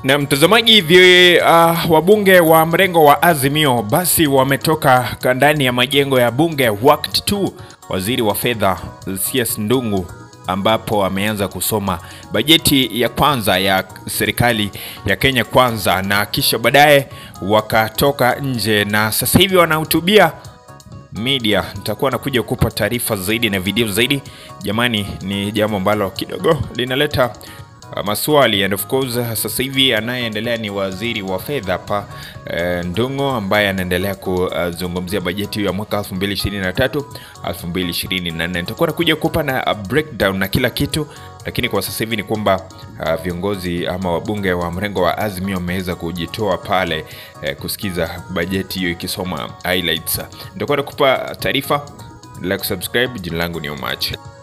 Na mtazamaji, vi uh, wabunge wa mrengo wa Azimio basi wametoka ndani ya majengo ya bunge wakati tu waziri wa fedha CS Ndung'u ambapo ameanza kusoma bajeti ya kwanza ya serikali ya Kenya Kwanza, na kisha baadaye wakatoka nje na sasa hivi wanahutubia media. Nitakuwa nakuja kupa taarifa zaidi na video zaidi. Jamani, ni jambo ambalo kidogo linaleta uh, maswali and of course sasa hivi anayeendelea ni waziri wa fedha pa uh, Ndung'u ambaye anaendelea kuzungumzia bajeti hiyo ya mwaka 2023 2024. Nitakuwa nakuja kupa na a breakdown na kila kitu, lakini kwa sasa hivi ni kwamba uh, viongozi ama wabunge wa mrengo wa Azimio wameweza kujitoa pale eh, kusikiza bajeti hiyo ikisoma highlights. Nitakuwa nakupa taarifa, like, subscribe. Jina langu ni Omache.